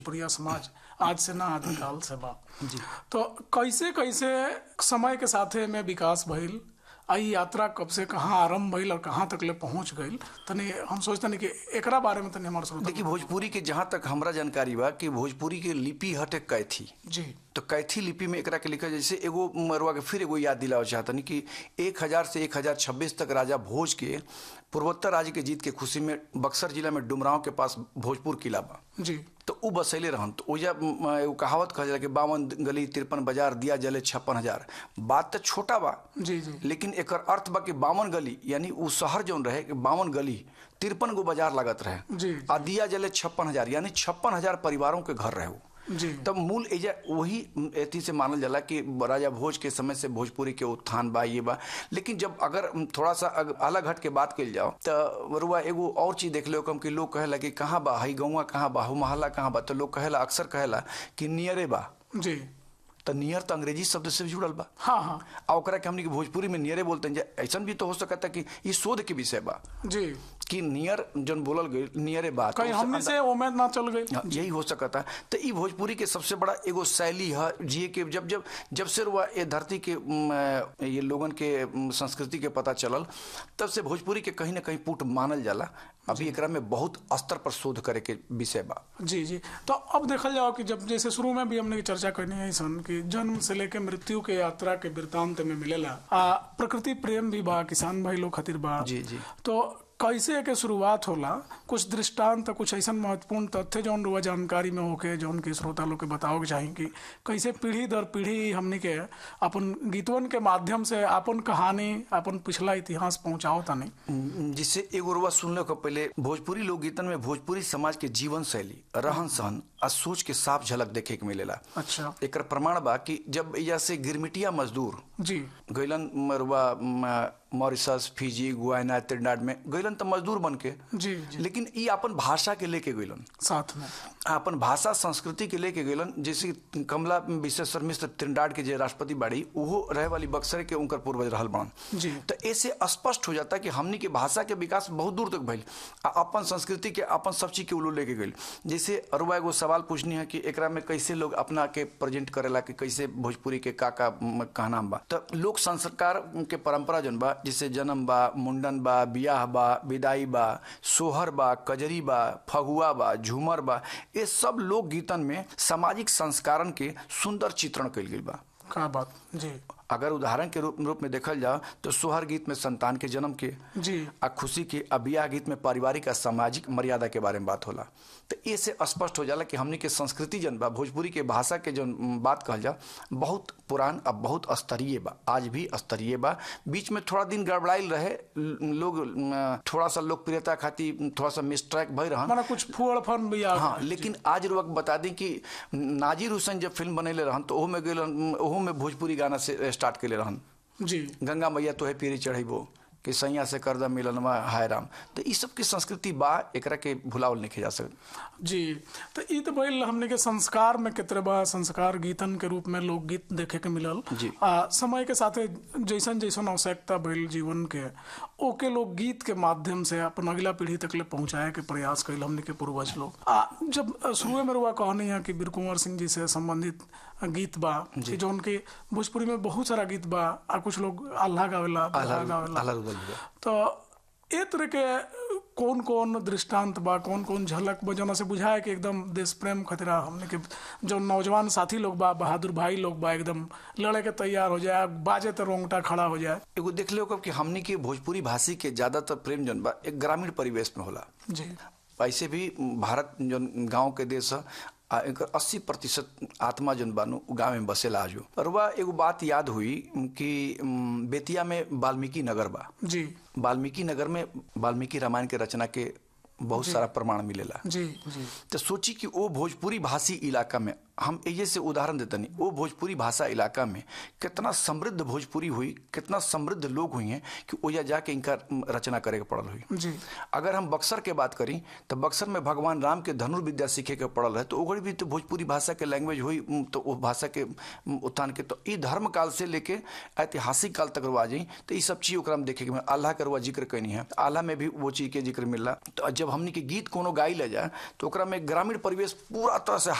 प्रिय समाज आज से ना आदिकाल से बा तो कैसे कैसे समय के साथे में विकास भइल आ इ यात्रा कब से कहाँ आरंभ भइल और कहाँ तक ले पहुंच गइल तनी हम सोचतनी कि एकरा बारे में तनी हमार श्रोता देखिए भोजपुरी के जहाँ तक हमरा जानकारी बा कि भोजपुरी के लिपि हटे कैथी जी तो कैथी लिपि में एकरा के लिखा जैसे एगो मरुआ के फिर एगो याद दिलावे चाहतनी कि एक हजार से एक हजार छब्बीस तक राजा भोज के पूर्वोत्तर राज्य के जीत के खुशी में बक्सर जिला में डुमराव के पास भोजपुर किला बा जी तो उ बसैले रहन तो ओजा म, एगो कहावत कहल जाला कि बावन गली तिरपन बाजार दिया जले छप्पन हजार बात तो छोटा बा जी जी लेकिन एकर अर्थ बा कि बावन गली यानी उ शहर जौन रहे कि बावन गली तिरपन गो बाजार लागत रहे जी आ दिया जले छप्पन हजार यानी छप्पन हजार परिवारों के घर रहे उ। जी तब मूल एजा वही एथी से मानल जाला कि राजा भोज के समय से भोजपुरी के उत्थान बा ये बा लेकिन जब अगर थोड़ा सा अग- अलग हट के बात कल जाओ तो रुआ एगो और चीज देख लो कम कि लोग कहेला कि कहाँ बा हई गौवा कहाँ बा हु मोहल्ला कहाँ बा तो लोग कहेला अक्सर कहेला कि नियरे बा जी तो नियर तो अंग्रेजी शब्द से भी जुड़ल बा हाँ हाँ आ ओकरा के हमनी के भोजपुरी में नियरे बोलते हैं ऐसा भी तो हो सकता कि ई शोध के विषय बा जी कि नियर जन बोलल गई नियरे बा तो कहीं उससे हमने से उम्मीद ना चल गई हाँ, यही हो सकता तो ई भोजपुरी के सबसे बड़ा एगो शैली है जिए के जब जब जब से रुआ ये धरती के म, ये लोगन के म, संस्कृति के पता चलल तब से भोजपुरी के कहीं ना कहीं पुट मानल जाला अभी एकरा में बहुत स्तर पर शोध करे के विषय बा जी जी तो अब देखल जाओ कि जब जैसे शुरू में भी हमने की चर्चा करनी है सन कि जन्म से लेके मृत्यु के यात्रा के वृत्तांत में मिलेला आ प्रकृति प्रेम भी बा किसान भाई लोग खातिर बा जी, जी। तो कैसे के शुरुआत होला कुछ दृष्टांत कुछ ऐसा महत्वपूर्ण तथ्य जौन रुआ जानकारी में होके जौन के श्रोता लोग के बताओ के चाही कि कैसे पीढ़ी दर पीढ़ी हमनी के अपन गीतवन के माध्यम से अपन कहानी अपन पिछला इतिहास पहुंचाओ तानी जिससे एगो रुआ सुनने को पहले भोजपुरी लोकगीतन में भोजपुरी समाज के जीवन शैली रहन सहन आ सोच के साफ झलक देखे के मिलेला अच्छा एकर प्रमाण बा कि जब एजा से गिरमिटिया मजदूर जी गैलन मरुआ म, मॉरिशस फिजी गुआना त्रिनाड में गैलन तो मजदूर बन के जी जी लेकिन ई अपन भाषा के लेके गैलन साथ में अपन भाषा संस्कृति के लेके गैलन जैसे कमला विश्वेश्वर मिश्र त्रिनाड के जे राष्ट्रपति बाड़ी उहो रहे वाली बक्सर के उनकर पूर्वज रहल बन जी तो ऐसे स्पष्ट हो जाता कि हमनी के भाषा के विकास बहुत दूर तक भइल आ अपन संस्कृति के अपन सब चीज के उल्लू लेके गइल जैसे अरुआ एगो सवाल पूछनी है कि एकरा में कैसे लोग अपना के प्रेजेंट करेला कि कैसे भोजपुरी के का का म, कहनाम बा तो लोक संस्कार के परंपरा जन बा जैसे जन्म बा मुंडन बा बियाह बा विदाई बा सोहर बा कजरी बा फगुआ बा झूमर बा ये सब लोक गीतन में सामाजिक संस्कारन के सुंदर चित्रण कइल गइल बा का बात जी अगर उदाहरण के रूप रूप में देखल जाओ तो सोहर गीत में संतान के जन्म के जी आ खुशी के आ बियाह गीत में पारिवारिक आ सामाजिक मर्यादा के बारे में बात होला तो ये से स्पष्ट हो जाला कि हमनी के संस्कृति जन बा भोजपुरी के भाषा के जन म, बात कहल जा बहुत पुरान आ बहुत स्तरीय बा आज भी स्तरीय बा बीच में थोड़ा दिन गड़बड़ाइल रहे ल- लोग म, थोड़ा सा लोकप्रियता खातिर थोड़ा सा मिसट्रैक भई रहन माना कुछ फूड़ फन भी आ हाँ लेकिन आज रुआ के बता दी कि नाजिर हुसैन जब फिल्म बनैले रहन तो ओहो में गेल ओहो में भोजपुरी गाना से स्टार्ट कैले रहन जी गंगा मैया तोहे पीरी चढ़ेबो कि सैया से करदा मिलनवा हाय राम तो ई सब की संस्कृति बा एकरा के भुलावल नहीं जा सकत जी तो ई तो भइल हमने के संस्कार में कितने बा संस्कार गीतन के रूप में लोकगीत देखे के मिलल जी। आ, समय के साथे जैसन जैसन आवश्यकता भइल जीवन के ओके लोग गीत के माध्यम से अपन अगला पीढ़ी तक ले पहुंचाए के प्रयास कैल हमने के पूर्वज लोग आ जब शुरू में रुआ कहनी है कि वीर कुंवर सिंह जी से संबंधित गीत बा कि जौन के भोजपुरी में बहुत सारा गीत बा आ कुछ लोग आल्हा गावेला बिरहा गावेला आला रुदल भी बा। तो ए तरह के कौन कौन दृष्टांत बा कौन कौन झलक बा जना से बुझाए कि एकदम देश प्रेम खतरा हमने के जो नौजवान साथी लोग बा बहादुर भाई लोग बा एकदम लड़े के तैयार हो जाए बाजे तो रोंगटा खड़ा हो जाए एगो देख लो कि हमनी के भोजपुरी भाषी के ज्यादातर प्रेम जन बा एक ग्रामीण परिवेश में होला जी ऐसे भी भारत जो गांव के देश है आ एकर 80 प्रतिशत आत्मा जन बानू उ गाँव में बसेला आजो और वह एगो बात याद हुई कि उम, बेतिया में वाल्मीकि नगर बा जी वाल्मीकि नगर में वाल्मीकि रामायण के रचना के बहुत सारा प्रमाण मिलेला जी जी तो सोची कि वो भोजपुरी भाषी इलाका में हम ये से उदाहरण देते नहीं वो भोजपुरी भाषा इलाका में कितना समृद्ध भोजपुरी हुई कितना समृद्ध लोग हुई हैं कि ओया जाके इनका रचना करे के पड़ल हुई जी अगर हम बक्सर के बात करी तो बक्सर में भगवान राम के धनुर्विद्या सीखे के पड़ल है तो ओकरी भी तो भोजपुरी भाषा के लैंग्वेज हुई उम, तो वो भाषा के उम, उत्थान के तो ई धर्म काल से लेके ऐतिहासिक काल तक रुआ जाई तो ये सब चीज ओकरा में देखे के मिला। आल्हा के रुआ जिक्र कैनी है आल्हा में भी वो चीज के जिक्र मिलला तो जब हमनी के गीत कोनो गाई ले जाए तो ओकरा में ग्रामीण परिवेश पूरा तरह से